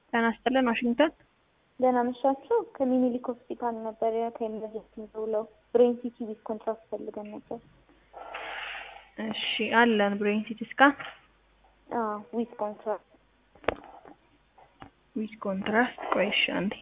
ጤና ይስጥልን ዋሽንግተን ደህና መሻችሁ። ከሚኒሊክ ሆስፒታል ነበር ከኤመርጀንሲ ደውለው ብሬን ሲቲ ዊዝ ኮንትራክት ፈልገን ነበር። እሺ አለን ብሬን ሲቲ ስካን አዎ ዊዝ ኮንትራክት ዊዝ ኮንትራስት ቆይ እሺ አንዴ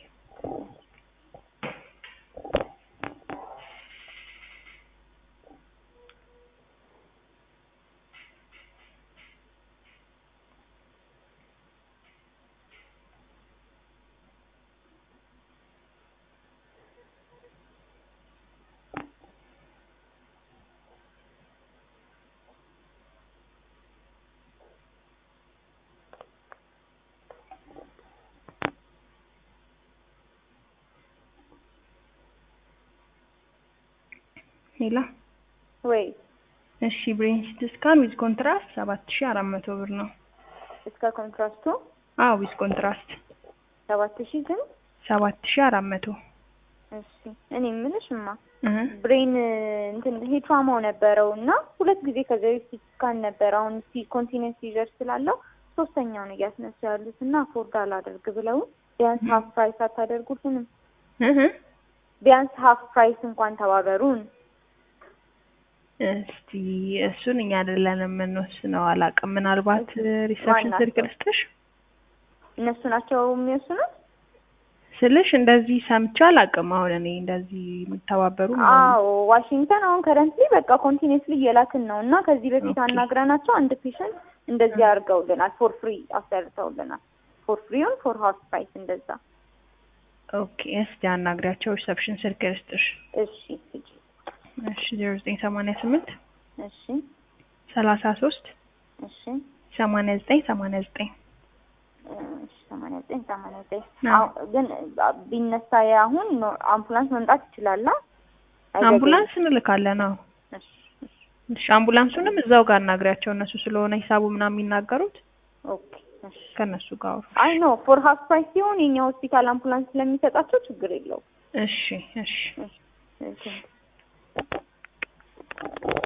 ሌላ ወይ እሺ ብሬን ሲቲ ስካን ዊዝ ኮንትራስት ሰባት ሺ አራት መቶ ብር ነው። እስከ ኮንትራክቱ አዎ ዊዝ ኮንትራስት ሰባት ሺህ ግን ሰባት ሺ አራት መቶ እሺ እኔ የምልሽማ እህ ብሬን እንትን ሄድ ትራማው ነበረው እና ሁለት ጊዜ ከዚህ በፊት ስካን ነበር። አሁን ሲ ኮንቲኔንስ ሲዥር ስላለው ሶስተኛውን እያስነሱ ያሉት እና አፎርድ አላደርግ ብለው ቢያንስ ሀፍ ፕራይስ አታደርጉልንም? እህ ቢያንስ ሀፍ ፕራይስ እንኳን ተባበሩን። እስቲ እሱን እኛ አይደለንም የምንወስነው፣ አላውቅም። ምናልባት ሪሰፕሽን ማናቸው? ስልክ ልስጥሽ እነሱ ናቸው የሚወስኑት? ስልሽ እንደዚህ ሰምቼ አላውቅም። አሁን እኔ እንደዚህ የሚተባበሩ ምናምን። አዎ ዋሽንግተን አሁን ከረንትሊ በቃ ኮንቲኒስሊ እየላክን ነው እና ከዚህ በፊት ኦኬ። አናግረናቸው አንድ ፔሸንት እንደዚህ አድርገውልናል። ፎር ፍሪ አሰርተውልናል። ፎር ፍሪውን ፎር ሀውስ ፕራይስ እንደዛ። ኦኬ እስቲ አናግሪያቸው። ሪሰፕሽን ስልክ ልስጥሽ። እሺ ስጪ። እሺ ዜሮ ዘጠኝ ሰማንያ ስምንት እሺ ሰላሳ ሶስት እሺ ሰማንያ ዘጠኝ ሰማንያ ዘጠኝ እሺ ሰማንያ ዘጠኝ ሰማንያ ዘጠኝ አዎ። አዎ፣ ግን ቢነሳ አሁን ኖ- አምቡላንስ መምጣት ይችላል? አ? አይገባኝም። አምቡላንስ እንልካለን። አዎ እሺ እሺ፣ እሺ አምቡላንሱንም እዛው ጋር አናግሪያቸው። እነሱ ስለሆነ ሂሳቡ ምናምን የሚናገሩት ኦኬ እሺ። ከእነሱ ጋር አውሩ። አይ ኖ ፎር ሀውስ ፕራይስ ሲሆን የኛ ሆስፒታል አምቡላንስ ስለሚሰጣቸው ችግር የለውም። እሺ እሺ እሺ እሺ